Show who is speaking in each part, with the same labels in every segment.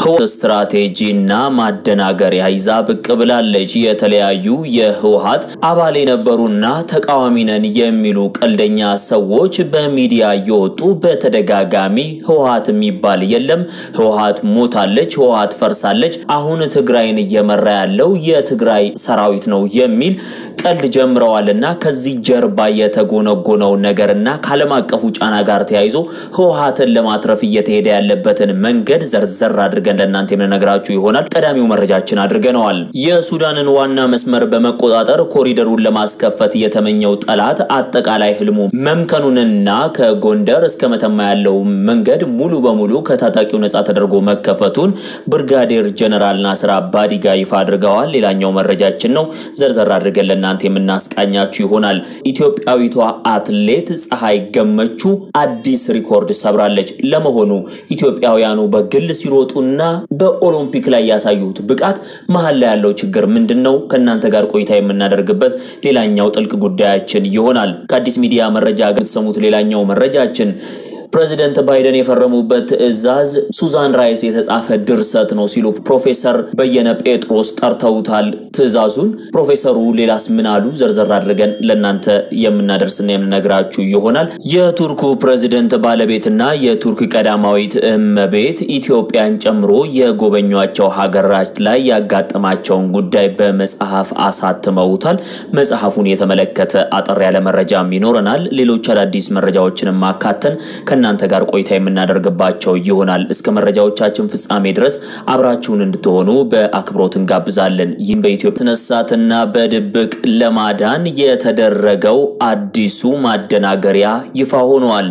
Speaker 1: ስትራቴጂና ማደናገሪያ ይዛ ብቅ ብላለች። የተለያዩ የህወሓት አባል የነበሩና ተቃዋሚ ነን የሚሉ ቀልደኛ ሰዎች በሚዲያ እየወጡ በተደጋጋሚ ህወሓት የሚባል የለም፣ ህወሓት ሞታለች፣ ህወሓት ፈርሳለች፣ አሁን ትግራይን እየመራ ያለው የትግራይ ሰራዊት ነው የሚል ቀልድ ጀምረዋልና ከዚህ ጀርባ የተጎነጎነው ነገርና ከዓለም አቀፉ ጫና ጋር ተያይዞ ህወሓትን ለማትረፍ እየተሄደ ያለበትን መንገድ ዘርዘር አድርገን ለእናንተ የምንነግራችሁ ይሆናል። ቀዳሚው መረጃችን አድርገነዋል። የሱዳንን ዋና መስመር በመቆጣጠር ኮሪደሩን ለማስከፈት የተመኘው ጠላት አጠቃላይ ህልሙ መምከኑንና ከጎንደር እስከ መተማ ያለው መንገድ ሙሉ በሙሉ ከታጣቂው ነጻ ተደርጎ መከፈቱን ብርጋዴር ጀነራል ናስር አባዲጋ ይፋ አድርገዋል። ሌላኛው መረጃችን ነው። ዘርዘር አድርገን ለእናንተ የምናስቃኛችሁ ይሆናል። ኢትዮጵያዊቷ አትሌት ፀሐይ ገመቹ አዲስ ሪኮርድ ሰብራለች። ለመሆኑ ኢትዮጵያውያኑ በግል ሲሮጡና በኦሎምፒክ ላይ ያሳዩት ብቃት መሀል ላይ ያለው ችግር ምንድን ነው? ከእናንተ ጋር ቆይታ የምናደርግበት ሌላኛው ጥልቅ ጉዳያችን ይሆናል። ከአዲስ ሚዲያ መረጃ የምትሰሙት ሌላኛው መረጃችን ፕሬዚደንት ባይደን የፈረሙበት ትዕዛዝ ሱዛን ራይስ የተጻፈ ድርሰት ነው ሲሉ ፕሮፌሰር በየነ ጴጥሮስ ጠርተውታል ትዕዛዙን። ፕሮፌሰሩ ሌላስ ምን አሉ? ዘርዘር አድርገን ለእናንተ የምናደርስና የምንነግራችሁ ይሆናል። የቱርኩ ፕሬዚደንት ባለቤትና የቱርክ ቀዳማዊት እመቤት ኢትዮጵያን ጨምሮ የጎበኟቸው ሀገራት ላይ ያጋጠማቸውን ጉዳይ በመጽሐፍ አሳትመውታል። መጽሐፉን የተመለከተ አጠር ያለ መረጃም ይኖረናል። ሌሎች አዳዲስ መረጃዎችንም ማካተን ከእናንተ ጋር ቆይታ የምናደርግባቸው ይሆናል። እስከ መረጃዎቻችን ፍጻሜ ድረስ አብራችሁን እንድትሆኑ በአክብሮት እንጋብዛለን። ይህም በኢትዮጵያ ስነሳትና በድብቅ ለማዳን የተደረገው አዲሱ ማደናገሪያ ይፋ ሆኗል።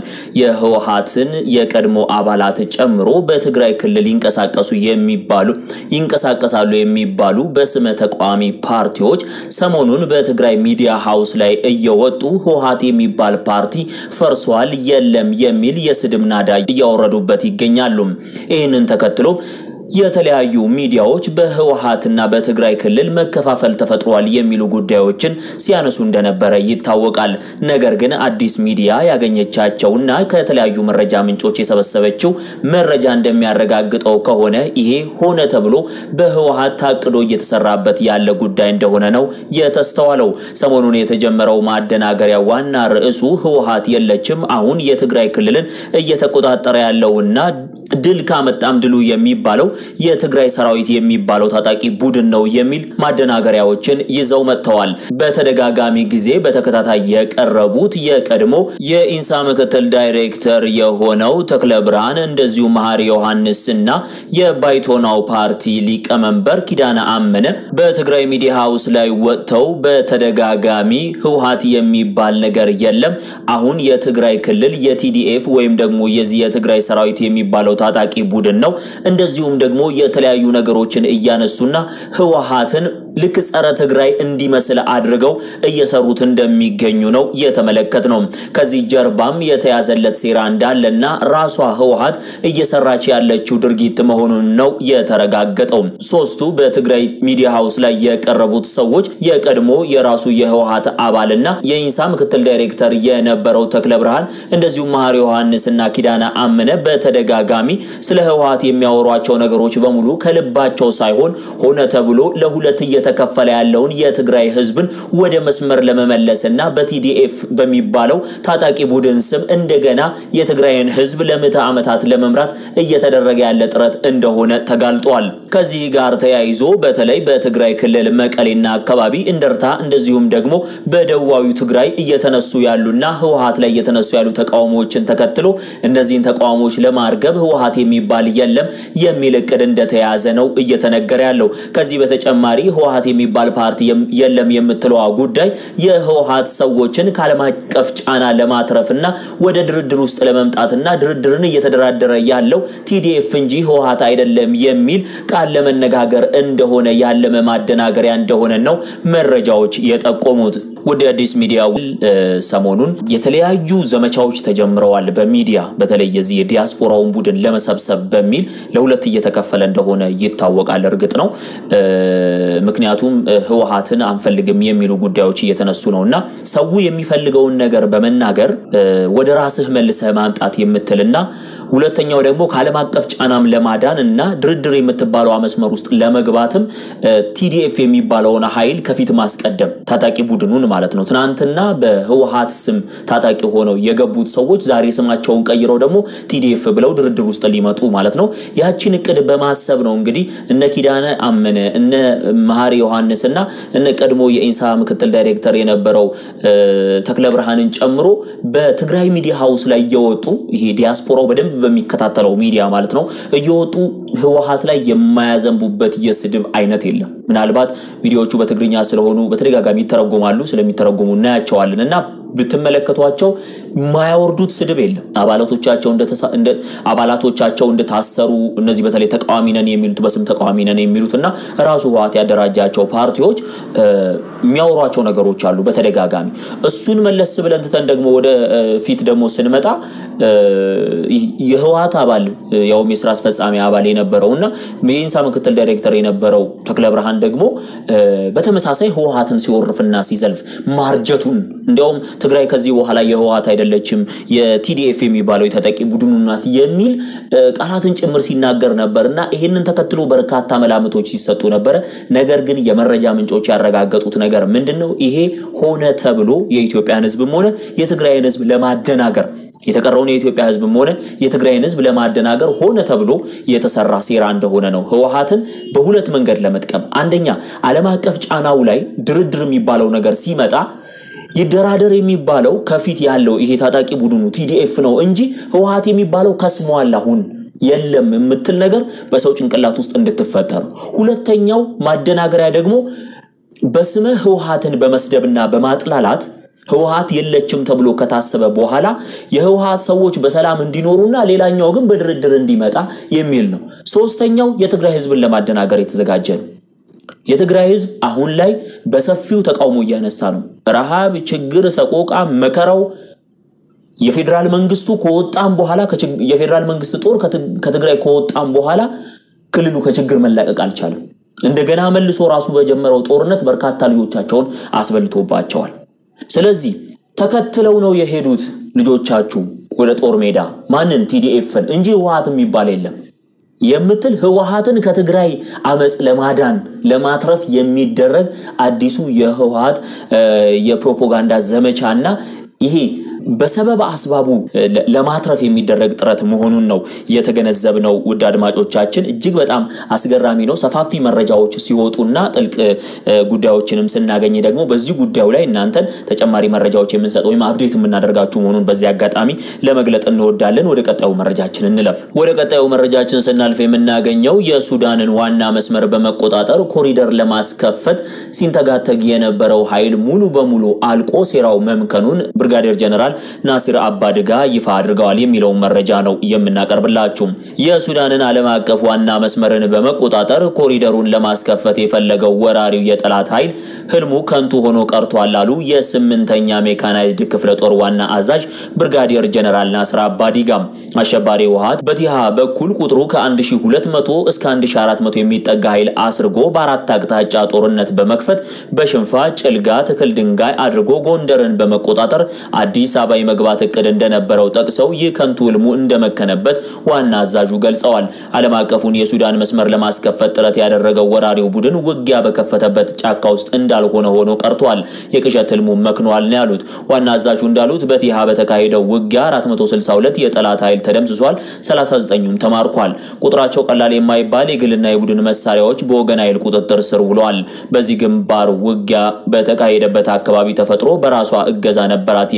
Speaker 1: የህወሓትን የቀድሞ አባላት ጨምሮ በትግራይ ክልል ይንቀሳቀሱ የሚባሉ ይንቀሳቀሳሉ የሚባሉ በስመ ተቃዋሚ ፓርቲዎች ሰሞኑን በትግራይ ሚዲያ ሃውስ ላይ እየወጡ ህወሓት የሚባል ፓርቲ ፈርሷል የለም የሚል የስድብ ናዳ እያወረዱበት ይገኛሉ። ይህንን ተከትሎ የተለያዩ ሚዲያዎች በህወሓትና በትግራይ ክልል መከፋፈል ተፈጥሯል የሚሉ ጉዳዮችን ሲያነሱ እንደነበረ ይታወቃል። ነገር ግን አዲስ ሚዲያ ያገኘቻቸውና ከተለያዩ መረጃ ምንጮች የሰበሰበችው መረጃ እንደሚያረጋግጠው ከሆነ ይሄ ሆነ ተብሎ በህወሓት ታቅዶ እየተሰራበት ያለ ጉዳይ እንደሆነ ነው የተስተዋለው። ሰሞኑን የተጀመረው ማደናገሪያ ዋና ርዕሱ ህወሓት የለችም፣ አሁን የትግራይ ክልልን እየተቆጣጠረ ያለውና ድል ካመጣም ድሉ የሚባለው የትግራይ ሰራዊት የሚባለው ታጣቂ ቡድን ነው የሚል ማደናገሪያዎችን ይዘው መጥተዋል። በተደጋጋሚ ጊዜ በተከታታይ የቀረቡት የቀድሞ የኢንሳ ምክትል ዳይሬክተር የሆነው ተክለ ብርሃን እንደዚሁ መሐሪ ዮሐንስ እና የባይቶናው ፓርቲ ሊቀመንበር ኪዳነ አመነ በትግራይ ሚዲያ ሃውስ ላይ ወጥተው በተደጋጋሚ ህወሓት የሚባል ነገር የለም፣ አሁን የትግራይ ክልል የቲዲኤፍ ወይም ደግሞ የዚህ የትግራይ ሰራዊት የሚባለው ታጣቂ ቡድን ነው እንደዚሁም ደግሞ የተለያዩ ነገሮችን እያነሱና ህወሓትን ልክ ጸረ ትግራይ እንዲመስል አድርገው እየሰሩት እንደሚገኙ ነው የተመለከት ነው። ከዚህ ጀርባም የተያዘለት ሴራ እንዳለና ራሷ ህወሓት እየሰራች ያለችው ድርጊት መሆኑን ነው የተረጋገጠው። ሶስቱ በትግራይ ሚዲያ ሃውስ ላይ የቀረቡት ሰዎች የቀድሞ የራሱ የህወሓት አባልና የኢንሳ ምክትል ዳይሬክተር የነበረው ተክለ ብርሃን እንደዚሁም መሐሪ ዮሐንስና ኪዳነ አመነ በተደጋጋሚ ስለ ህወሓት የሚያወሯቸው ነገሮች በሙሉ ከልባቸው ሳይሆን ሆነ ተብሎ ለሁለት እየተከፈለ ያለውን የትግራይ ህዝብን ወደ መስመር ለመመለስና በቲዲኤፍ በሚባለው ታጣቂ ቡድን ስም እንደገና የትግራይን ህዝብ ለምዕተ ዓመታት ለመምራት እየተደረገ ያለ ጥረት እንደሆነ ተጋልጧል። ከዚህ ጋር ተያይዞ በተለይ በትግራይ ክልል መቀሌና አካባቢ እንደርታ፣ እንደዚሁም ደግሞ በደቡባዊ ትግራይ እየተነሱ ያሉና ህወሓት ላይ እየተነሱ ያሉ ተቃውሞዎችን ተከትሎ እነዚህን ተቃውሞዎች ለማርገብ ህወሓት የሚባል የለም የሚል እቅድ እንደተያዘ ነው እየተነገረ ያለው። ከዚህ በተጨማሪ ህወሓት የሚባል ፓርቲ የለም የምትለዋ ጉዳይ የህወሓት ሰዎችን ከዓለም አቀፍ ጫና ለማትረፍና ወደ ድርድር ውስጥ ለመምጣትና ድርድርን እየተደራደረ ያለው ቲዲኤፍ እንጂ ህወሓት አይደለም የሚል ቃል ለመነጋገር እንደሆነ ያለመ ማደናገሪያ እንደሆነ ነው መረጃዎች የጠቆሙት። ወደ አዲስ ሚዲያ ሰሞኑን የተለያዩ ዘመቻዎች ተጀምረዋል። በሚዲያ በተለይ የዚህ የዲያስፖራውን ቡድን ለመሰብሰብ በሚል ለሁለት እየተከፈለ እንደሆነ ይታወቃል። እርግጥ ነው ምክንያቱም ህወሓትን አንፈልግም የሚሉ ጉዳዮች እየተነሱ ነው እና ሰው የሚፈልገውን ነገር በመናገር ወደ ራስህ መልሰህ ማምጣት የምትልና ሁለተኛው ደግሞ ከዓለም አቀፍ ጫናም ለማዳን እና ድርድር የምትባለው መስመር ውስጥ ለመግባትም ቲዲኤፍ የሚባለውን ኃይል ከፊት ማስቀደም ታጣቂ ቡድኑን ማለት ነው። ትናንትና በህወሓት ስም ታጣቂ ሆነው የገቡት ሰዎች ዛሬ ስማቸውን ቀይረው ደግሞ ቲዲኤፍ ብለው ድርድር ውስጥ ሊመጡ ማለት ነው። ያችን እቅድ በማሰብ ነው እንግዲህ እነ ኪዳነ አመነ እነ መሐሪ ዮሐንስ እና እነ ቀድሞ የኢንሳ ምክትል ዳይሬክተር የነበረው ተክለ ብርሃንን ጨምሮ በትግራይ ሚዲያ ሀውስ ላይ እየወጡ ይሄ ዲያስፖራው በደንብ በሚከታተለው ሚዲያ ማለት ነው እየወጡ ህወሓት ላይ የማያዘንቡበት የስድብ አይነት የለም። ምናልባት ቪዲዮዎቹ በትግርኛ ስለሆኑ በተደጋጋሚ ይተረጎማሉ። ስለሚተረጎሙ እናያቸዋለን እና ብትመለከቷቸው የማያወርዱት ስድብ የለም። አባላቶቻቸው አባላቶቻቸው እንደታሰሩ እነዚህ በተለይ ተቃዋሚ ነን የሚሉት በስም ተቃዋሚ ነን የሚሉት እና ራሱ ህወሓት ያደራጃቸው ፓርቲዎች የሚያወሯቸው ነገሮች አሉ በተደጋጋሚ። እሱን መለስ ብለን ትተን ደግሞ ወደ ፊት ደግሞ ስንመጣ የህወሓት አባል ያውም የስራ አስፈጻሚ አባል የነበረው እና የኢንሳ ምክትል ዳይሬክተር የነበረው ተክለ ብርሃን ደግሞ በተመሳሳይ ህወሓትን ሲወርፍና ሲዘልፍ ማርጀቱን እንዲያውም ትግራይ ከዚህ በኋላ የህወሓት አይደለችም የቲዲኤፍ የሚባለው የተጠቂ ቡድኑ ናት የሚል ቃላትን ጭምር ሲናገር ነበር እና ይህንን ተከትሎ በርካታ መላምቶች ሲሰጡ ነበረ። ነገር ግን የመረጃ ምንጮች ያረጋገጡት ነገር ምንድን ነው? ይሄ ሆነ ተብሎ የኢትዮጵያን ህዝብም ሆነ የትግራይን ህዝብ ለማደናገር የተቀረውን የኢትዮጵያ ህዝብም ሆነ የትግራይን ህዝብ ለማደናገር ሆነ ተብሎ የተሰራ ሴራ እንደሆነ ነው። ህወሓትን በሁለት መንገድ ለመጥቀም አንደኛ ዓለም አቀፍ ጫናው ላይ ድርድር የሚባለው ነገር ሲመጣ ይደራደር የሚባለው ከፊት ያለው ይሄ ታጣቂ ቡድኑ ቲዲኤፍ ነው እንጂ ህወሓት የሚባለው ከስሟል አሁን የለም የምትል ነገር በሰው ጭንቅላት ውስጥ እንድትፈጠር። ሁለተኛው ማደናገሪያ ደግሞ በስመ ህወሓትን በመስደብና በማጥላላት ህወሓት የለችም ተብሎ ከታሰበ በኋላ የህወሓት ሰዎች በሰላም እንዲኖሩና ሌላኛው ግን በድርድር እንዲመጣ የሚል ነው። ሶስተኛው የትግራይ ህዝብን ለማደናገር የተዘጋጀ ነው። የትግራይ ህዝብ አሁን ላይ በሰፊው ተቃውሞ እያነሳ ነው። ረሃብ፣ ችግር፣ ሰቆቃ፣ መከራው የፌዴራል መንግስቱ ከወጣም በኋላ የፌዴራል መንግስት ጦር ከትግራይ ከወጣም በኋላ ክልሉ ከችግር መላቀቅ አልቻለም። እንደገና መልሶ ራሱ በጀመረው ጦርነት በርካታ ልጆቻቸውን አስበልቶባቸዋል። ስለዚህ ተከትለው ነው የሄዱት ልጆቻችሁ ወደ ጦር ሜዳ ማንን? ቲዲኤፍን እንጂ ህወሓት የሚባል የለም የምትል ህወሓትን ከትግራይ አመፅ ለማዳን ለማትረፍ የሚደረግ አዲሱ የህወሓት የፕሮፓጋንዳ ዘመቻና ይሄ በሰበብ አስባቡ ለማትረፍ የሚደረግ ጥረት መሆኑን ነው የተገነዘብነው። ውድ አድማጮቻችን እጅግ በጣም አስገራሚ ነው። ሰፋፊ መረጃዎች ሲወጡና ጥልቅ ጉዳዮችንም ስናገኝ ደግሞ በዚህ ጉዳዩ ላይ እናንተን ተጨማሪ መረጃዎች የምንሰጥ ወይም አብዴት የምናደርጋችሁ መሆኑን በዚህ አጋጣሚ ለመግለጥ እንወዳለን። ወደ ቀጣዩ መረጃችን እንለፍ። ወደ ቀጣዩ መረጃችን ስናልፍ የምናገኘው የሱዳንን ዋና መስመር በመቆጣጠር ኮሪደር ለማስከፈት ሲንተጋተግ የነበረው ኃይል ሙሉ በሙሉ አልቆ ሴራው መምከኑን ብርጋዴር ጀነራል ናሲር አባድጋ ይፋ አድርገዋል የሚለውን መረጃ ነው የምናቀርብላችሁ። የሱዳንን ዓለም አቀፍ ዋና መስመርን በመቆጣጠር ኮሪደሩን ለማስከፈት የፈለገው ወራሪው የጠላት ኃይል ህልሙ ከንቱ ሆኖ ቀርቷል አሉ የስምንተኛ ሜካናይዝድ ክፍለ ጦር ዋና አዛዥ ብርጋዲየር ጀነራል ናስር አባዲጋም። አሸባሪ ህወሓት በቲሃ በኩል ቁጥሩ ከ1200 እስከ 1400 የሚጠጋ ኃይል አስርጎ በአራት አቅጣጫ ጦርነት በመክፈት በሽንፋ ጭልጋ፣ ትክል ድንጋይ አድርጎ ጎንደርን በመቆጣጠር አዲስ አበባ የመግባት እቅድ እንደነበረው ጠቅሰው ይህ ከንቱ ህልሙ እንደመከነበት ዋና አዛዡ ገልጸዋል። ዓለም አቀፉን የሱዳን መስመር ለማስከፈት ጥረት ያደረገው ወራሪው ቡድን ውጊያ በከፈተበት ጫካ ውስጥ እንዳልሆነ ሆኖ ቀርቷል። የቅዠት ህልሙ መክኗል ነው ያሉት። ዋና አዛዡ እንዳሉት በቲሃ በተካሄደው ውጊያ 462 የጠላት ኃይል ተደምስሷል፣ 39ኙም ተማርኳል። ቁጥራቸው ቀላል የማይባል የግልና የቡድን መሳሪያዎች በወገን ኃይል ቁጥጥር ስር ውለዋል። በዚህ ግንባር ውጊያ በተካሄደበት አካባቢ ተፈጥሮ በራሷ እገዛ ነበራት የሚሉት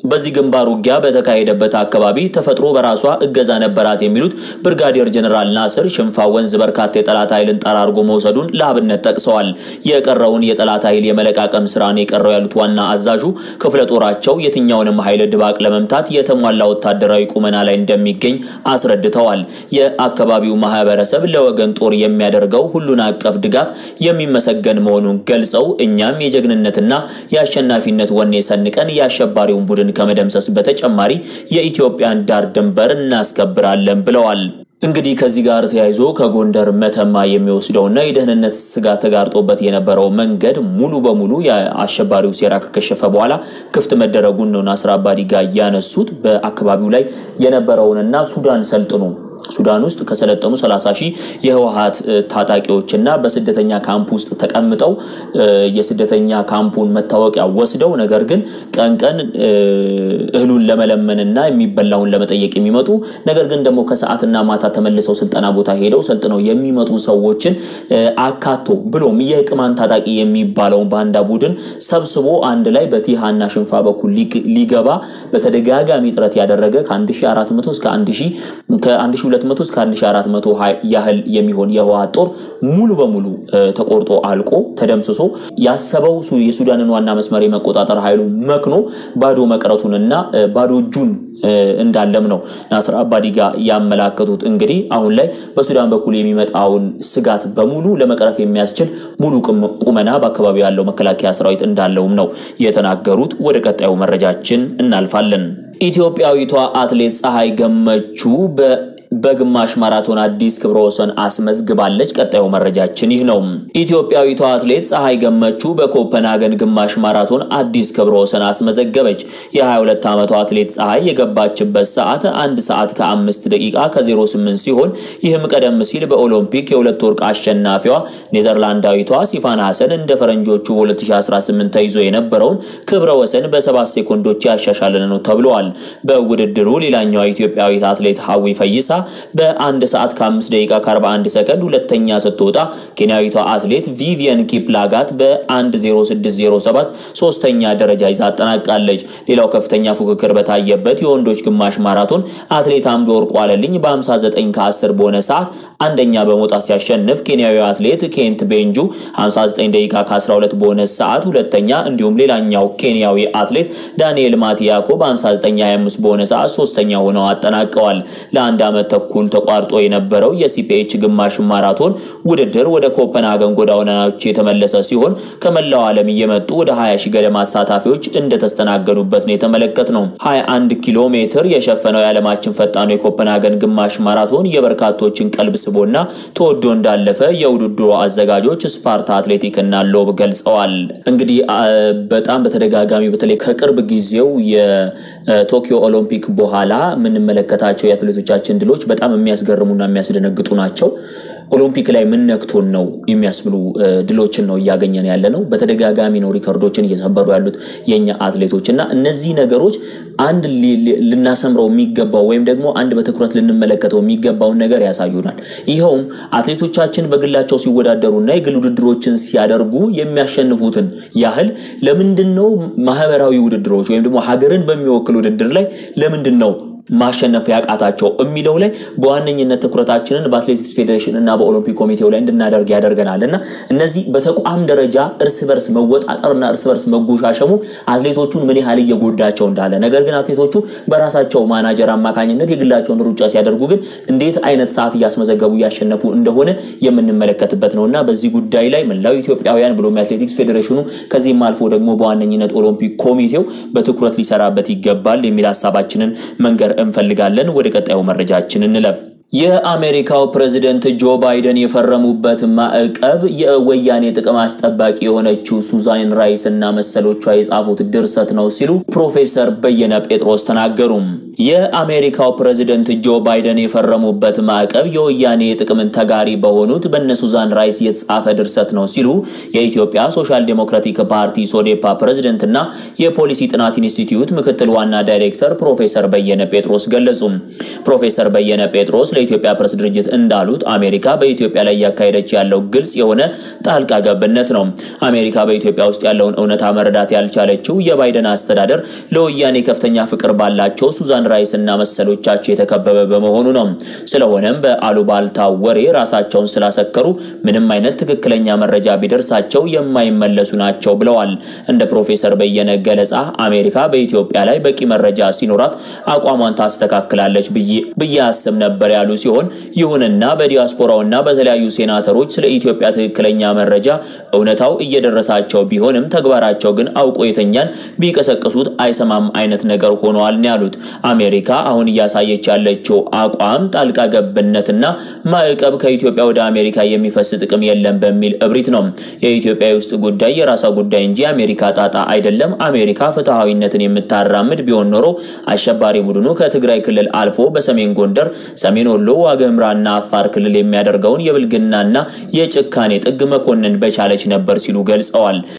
Speaker 1: በዚህ ግንባር ውጊያ በተካሄደበት አካባቢ ተፈጥሮ በራሷ እገዛ ነበራት የሚሉት ብርጋዴር ጀነራል ናስር ሽንፋ ወንዝ በርካታ የጠላት ኃይልን ጠራርጎ መውሰዱን ለአብነት ጠቅሰዋል። የቀረውን የጠላት ኃይል የመለቃቀም ስራ ነው የቀረው ያሉት ዋና አዛዡ ክፍለ ጦራቸው የትኛውንም ኃይል ድባቅ ለመምታት የተሟላ ወታደራዊ ቁመና ላይ እንደሚገኝ አስረድተዋል። የአካባቢው ማህበረሰብ ለወገን ጦር የሚያደርገው ሁሉን አቀፍ ድጋፍ የሚመሰገን መሆኑን ገልጸው እኛም የጀግንነትና የአሸናፊነት ወኔ ሰንቀን የአሸባሪውን ቡድን ከመደምሰስ በተጨማሪ የኢትዮጵያን ዳር ድንበር እናስከብራለን ብለዋል። እንግዲህ ከዚህ ጋር ተያይዞ ከጎንደር መተማ የሚወስደውና የደህንነት ስጋት ተጋርጦበት የነበረው መንገድ ሙሉ በሙሉ የአሸባሪው ሴራ ከከሸፈ በኋላ ክፍት መደረጉን ነው ናስር አባዲ ጋር ያነሱት። በአካባቢው ላይ የነበረውንና ሱዳን ሰልጥኖ ሱዳን ውስጥ ከሰለጠኑ 30 ሺህ የህወሀት ታጣቂዎችና በስደተኛ ካምፕ ውስጥ ተቀምጠው የስደተኛ ካምፑን መታወቂያ ወስደው ነገር ግን ቀን ቀን እህሉን ለመለመንና የሚበላውን ለመጠየቅ የሚመጡ ነገር ግን ደግሞ ከሰዓትና ማታ ተመልሰው ስልጠና ቦታ ሄደው ሰልጥነው የሚመጡ ሰዎችን አካቶ ብሎም የቅማን ታጣቂ የሚባለውን ባንዳ ቡድን ሰብስቦ አንድ ላይ በቲሃና ሽንፋ በኩል ሊገባ በተደጋጋሚ ጥረት ያደረገ ከ1400 እስከ 1200 እስከ 1400 ያህል የሚሆን የህወሓት ጦር ሙሉ በሙሉ ተቆርጦ አልቆ ተደምስሶ ያሰበው የሱዳንን ዋና መስመር የመቆጣጠር ኃይሉ መክኖ ባዶ መቅረቱንና ባዶ እጁን እንዳለም ነው ናስር አባዲ ጋር ያመላከቱት። እንግዲህ አሁን ላይ በሱዳን በኩል የሚመጣውን ስጋት በሙሉ ለመቅረፍ የሚያስችል ሙሉ ቁመና በአካባቢው ያለው መከላከያ ሰራዊት እንዳለውም ነው የተናገሩት። ወደ ቀጣዩ መረጃችን እናልፋለን። ኢትዮጵያዊቷ አትሌት ፀሐይ ገመቹ በ በግማሽ ማራቶን አዲስ ክብረ ወሰን አስመዝግባለች። ቀጣዩ መረጃችን ይህ ነው። ኢትዮጵያዊቷ አትሌት ፀሐይ ገመቹ በኮፐንሃገን ግማሽ ማራቶን አዲስ ክብረ ወሰን አስመዘገበች። የ22 ዓመቷ አትሌት ፀሐይ የገባችበት ሰዓት አንድ ሰዓት ከአምስት ደቂቃ ከ08 ሲሆን ይህም ቀደም ሲል በኦሎምፒክ የሁለት ወርቅ አሸናፊዋ ኔዘርላንዳዊቷ ሲፋን ሀሰን እንደ ፈረንጆቹ በ2018 ተይዞ የነበረውን ክብረ ወሰን በሰባት ሴኮንዶች ያሻሻለ ነው ተብለዋል። በውድድሩ ሌላኛዋ ኢትዮጵያዊት አትሌት ሀዊ ፈይሳ በአንድ ሰዓት ከ5 ደቂቃ ከ41 ሰከንድ ሁለተኛ ስትወጣ ኬንያዊቷ አትሌት ቪቪየን ኪፕላጋት በ10607 ሶስተኛ ደረጃ ይዛ አጠናቃለች። ሌላው ከፍተኛ ፉክክር በታየበት የወንዶች ግማሽ ማራቶን አትሌት አምዶ ወርቁ አለልኝ በ59 ከ10 በሆነ ሰዓት አንደኛ በመውጣት ሲያሸንፍ ኬንያዊ አትሌት ኬንት ቤንጁ 59 ደቂቃ ከ12 በሆነ ሰዓት ሁለተኛ፣ እንዲሁም ሌላኛው ኬንያዊ አትሌት ዳንኤል ማቲያኮ በ5925 በሆነ ሰዓት ሶስተኛ ሆነው አጠናቀዋል። ለአንድ ዓመት ተኩል ተቋርጦ የነበረው የሲፒኤች ግማሽ ማራቶን ውድድር ወደ ኮፐንሃገን ጎዳናዎች የተመለሰ ሲሆን ከመላው ዓለም እየመጡ ወደ 20 ሺህ ገደማ ተሳታፊዎች እንደተስተናገዱበት ነው የተመለከት ነው። 21 ኪሎ ሜትር የሸፈነው የዓለማችን ፈጣኑ የኮፐንሃገን ግማሽ ማራቶን የበርካቶችን ቀልብ ስቦና ተወዶ እንዳለፈ የውድድሩ አዘጋጆች ስፓርታ አትሌቲክ እና ሎብ ገልጸዋል። እንግዲህ በጣም በተደጋጋሚ በተለይ ከቅርብ ጊዜው የቶኪዮ ኦሎምፒክ በኋላ የምንመለከታቸው የአትሌቶቻችን ድሎች በጣም የሚያስገርሙና የሚያስደነግጡ ናቸው። ኦሎምፒክ ላይ ምን ነክቶን ነው የሚያስብሉ ድሎችን ነው እያገኘን ያለ ነው። በተደጋጋሚ ነው ሪከርዶችን እየሰበሩ ያሉት የኛ አትሌቶች እና እነዚህ ነገሮች አንድ ልናሰምረው የሚገባው ወይም ደግሞ አንድ በትኩረት ልንመለከተው የሚገባውን ነገር ያሳዩናል። ይኸውም አትሌቶቻችን በግላቸው ሲወዳደሩና የግል ውድድሮችን ሲያደርጉ የሚያሸንፉትን ያህል ለምንድን ነው ማህበራዊ ውድድሮች ወይም ደግሞ ሀገርን በሚወክል ውድድር ላይ ለምንድን ነው ማሸነፍ ያቃታቸው የሚለው ላይ በዋነኝነት ትኩረታችንን በአትሌቲክስ ፌዴሬሽን እና በኦሎምፒክ ኮሚቴው ላይ እንድናደርግ ያደርገናል እና እነዚህ በተቋም ደረጃ እርስ በርስ መወጣጠርና እርስ በርስ መጎሻሸሙ አትሌቶቹን ምን ያህል እየጎዳቸው እንዳለ፣ ነገር ግን አትሌቶቹ በራሳቸው ማናጀር አማካኝነት የግላቸውን ሩጫ ሲያደርጉ ግን እንዴት አይነት ሰዓት እያስመዘገቡ እያሸነፉ እንደሆነ የምንመለከትበት ነው እና በዚህ ጉዳይ ላይ መላው ኢትዮጵያውያን ብሎም የአትሌቲክስ ፌዴሬሽኑ ከዚህም አልፎ ደግሞ በዋነኝነት ኦሎምፒክ ኮሚቴው በትኩረት ሊሰራበት ይገባል የሚል ሀሳባችንን መንገር እንፈልጋለን። ወደ ቀጣዩ መረጃችን እንለፍ። የአሜሪካው ፕሬዝደንት ጆ ባይደን የፈረሙበት ማዕቀብ የወያኔ ጥቅም አስጠባቂ የሆነችው ሱዛን ራይስ እና መሰሎቿ የጻፉት ድርሰት ነው ሲሉ ፕሮፌሰር በየነ ጴጥሮስ ተናገሩ። የአሜሪካው ፕሬዝደንት ጆ ባይደን የፈረሙበት ማዕቀብ የወያኔ ጥቅምን ተጋሪ በሆኑት በነ ሱዛን ራይስ የተጻፈ ድርሰት ነው ሲሉ የኢትዮጵያ ሶሻል ዴሞክራቲክ ፓርቲ ሶዴፓ ፕሬዝደንት እና የፖሊሲ ጥናት ኢንስቲትዩት ምክትል ዋና ዳይሬክተር ፕሮፌሰር በየነ ጴጥሮስ ገለጹ። ፕሮፌሰር በየነ ጴጥሮስ ለኢትዮጵያ ፕሬስ ድርጅት እንዳሉት አሜሪካ በኢትዮጵያ ላይ እያካሄደች ያለው ግልጽ የሆነ ጣልቃ ገብነት ነው። አሜሪካ በኢትዮጵያ ውስጥ ያለውን እውነታ መረዳት ያልቻለችው የባይደን አስተዳደር ለወያኔ ከፍተኛ ፍቅር ባላቸው ሱዛን ራይስ እና መሰሎቻቸው የተከበበ በመሆኑ ነው። ስለሆነም በአሉባልታ ወሬ ራሳቸውን ስላሰከሩ ምንም አይነት ትክክለኛ መረጃ ቢደርሳቸው የማይመለሱ ናቸው ብለዋል። እንደ ፕሮፌሰር በየነ ገለጻ አሜሪካ በኢትዮጵያ ላይ በቂ መረጃ ሲኖራት አቋሟን ታስተካክላለች ብዬ አስብ ነበር ያሉ ሲሆን ይሁንና በዲያስፖራውና በተለያዩ ሴናተሮች ስለ ኢትዮጵያ ትክክለኛ መረጃ እውነታው እየደረሳቸው ቢሆንም ተግባራቸው ግን አውቆ የተኛን ቢቀሰቅሱት አይሰማም አይነት ነገር ሆነዋል ነው ያሉት። አሜሪካ አሁን እያሳየች ያለችው አቋም ጣልቃ ገብነትና ማዕቀብ ከኢትዮጵያ ወደ አሜሪካ የሚፈስ ጥቅም የለም በሚል እብሪት ነው። የኢትዮጵያ የውስጥ ጉዳይ የራሷ ጉዳይ እንጂ የአሜሪካ ጣጣ አይደለም። አሜሪካ ፍትሐዊነትን የምታራምድ ቢሆን ኖሮ አሸባሪ ቡድኑ ከትግራይ ክልል አልፎ በሰሜን ጎንደር፣ ሰሜን ወሎ፣ ዋግኽምራና አፋር ክልል የሚያደርገውን የብልግናና የጭካኔ ጥግ መኮንን በቻለች ነበር ሲሉ ገልጸዋል።